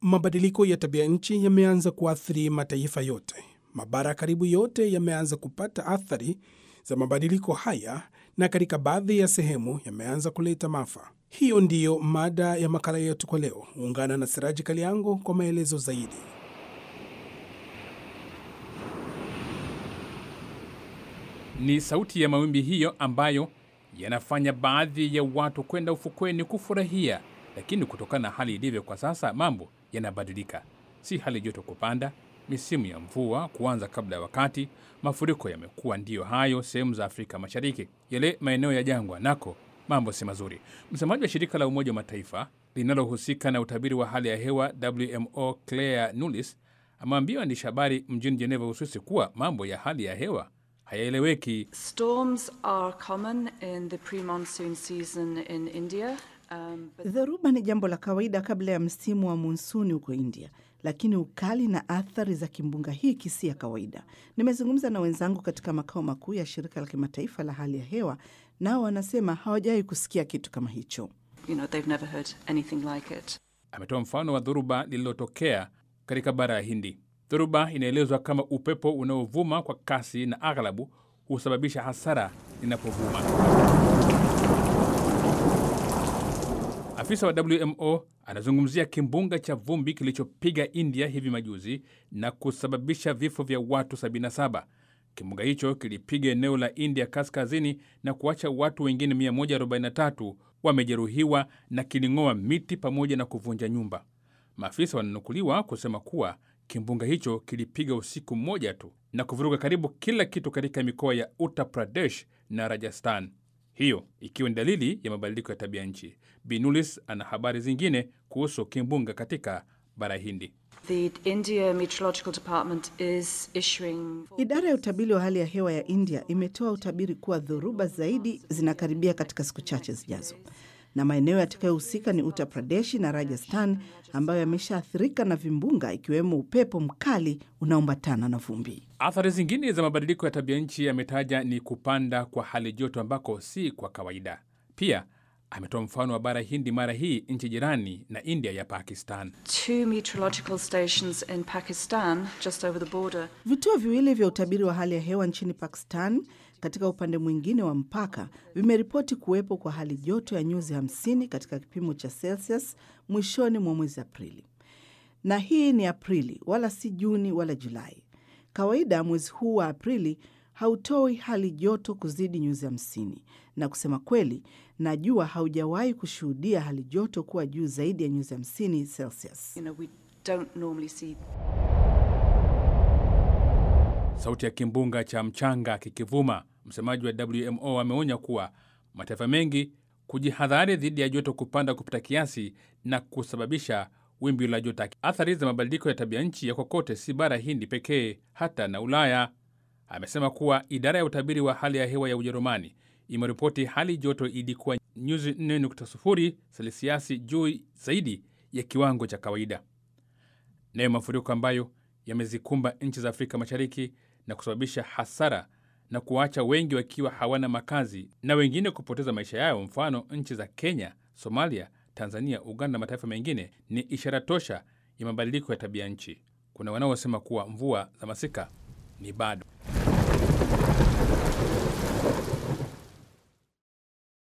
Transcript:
Mabadiliko ya tabia nchi yameanza kuathiri mataifa yote. Mabara karibu yote yameanza kupata athari za mabadiliko haya, na katika baadhi ya sehemu yameanza kuleta maafa. Hiyo ndiyo mada ya makala yetu kwa leo. Ungana na Siraji Kaliango kwa maelezo zaidi. Ni sauti ya mawimbi hiyo ambayo yanafanya baadhi ya watu kwenda ufukweni kufurahia, lakini kutokana na hali ilivyo kwa sasa, mambo yanabadilika. Si hali joto kupanda, misimu ya mvua kuanza kabla ya wakati, mafuriko yamekuwa ndiyo hayo sehemu za Afrika Mashariki. Yale maeneo ya jangwa nako mambo si mazuri. Msemaji wa shirika la Umoja wa Mataifa linalohusika na utabiri wa hali ya hewa WMO, Claire Nulis, ameambia waandishi habari mjini Geneva, Uswisi, kuwa mambo ya hali ya hewa hayaeleweki. Storms are common in the pre-monsoon season in India. Um, but Dhoruba ni jambo la kawaida kabla ya msimu wa monsuni huko India, lakini ukali na athari za kimbunga hiki si ya kawaida. Nimezungumza na wenzangu katika makao makuu ya shirika la kimataifa la hali ya hewa, nao wanasema hawajawahi kusikia kitu kama hicho. you know, they've never heard anything like it. Ametoa mfano wa dhoruba lililotokea katika bara ya Hindi. Dhoruba inaelezwa kama upepo unaovuma kwa kasi na aghalabu husababisha hasara inapovuma. Afisa wa WMO anazungumzia kimbunga cha vumbi kilichopiga India hivi majuzi na kusababisha vifo vya watu 77. Kimbunga hicho kilipiga eneo la India kaskazini na kuacha watu wengine 143 wamejeruhiwa na kiling'oa miti pamoja na kuvunja nyumba. Maafisa wananukuliwa kusema kuwa kimbunga hicho kilipiga usiku mmoja tu na kuvuruga karibu kila kitu katika mikoa ya Uttar Pradesh na Rajasthan, hiyo ikiwa ni dalili ya mabadiliko ya tabia nchi. Binulis ana habari zingine kuhusu kimbunga katika bara Hindi. The India Meteorological Department is issuing Idara ya utabiri wa hali ya hewa ya India imetoa utabiri kuwa dhoruba zaidi zinakaribia katika siku chache zijazo, na maeneo yatakayohusika ni Uttar Pradesh na Rajasthan ambayo yameshaathirika na vimbunga, ikiwemo upepo mkali unaoambatana na vumbi. Athari zingine za mabadiliko ya tabia nchi ametaja ni kupanda kwa hali joto ambako si kwa kawaida. Pia ametoa mfano wa bara Hindi, mara hii nchi jirani na India ya Pakistan. two meteorological stations in Pakistan, just over the border. Vituo viwili vya utabiri wa hali ya hewa nchini Pakistan katika upande mwingine wa mpaka vimeripoti kuwepo kwa hali joto ya nyuzi 50 katika kipimo cha Celsius mwishoni mwa mwezi Aprili, na hii ni Aprili wala si Juni wala Julai. Kawaida mwezi huu wa Aprili hautoi hali joto kuzidi nyuzi 50, na kusema kweli, najua haujawahi kushuhudia hali joto kuwa juu zaidi ya nyuzi 50 Celsius. You know, we don't normally see Sauti ya kimbunga cha mchanga kikivuma. Msemaji wa WMO ameonya kuwa mataifa mengi kujihadhari dhidi ya joto kupanda kupita kiasi na kusababisha wimbi la joto. Athari za mabadiliko ya tabia nchi ya kokote, si bara Hindi pekee, hata na Ulaya. Amesema kuwa idara ya utabiri wa hali ya hewa ya Ujerumani imeripoti hali joto ilikuwa nyuzi 4.0 selisiasi juu zaidi ya kiwango cha kawaida. Nayo mafuriko ambayo yamezikumba nchi za Afrika Mashariki na kusababisha hasara na kuwaacha wengi wakiwa hawana makazi na wengine kupoteza maisha yao, mfano nchi za Kenya, Somalia, Tanzania, Uganda na mataifa mengine, ni ishara tosha ya mabadiliko ya tabia nchi. Kuna wanaosema kuwa mvua za masika ni bado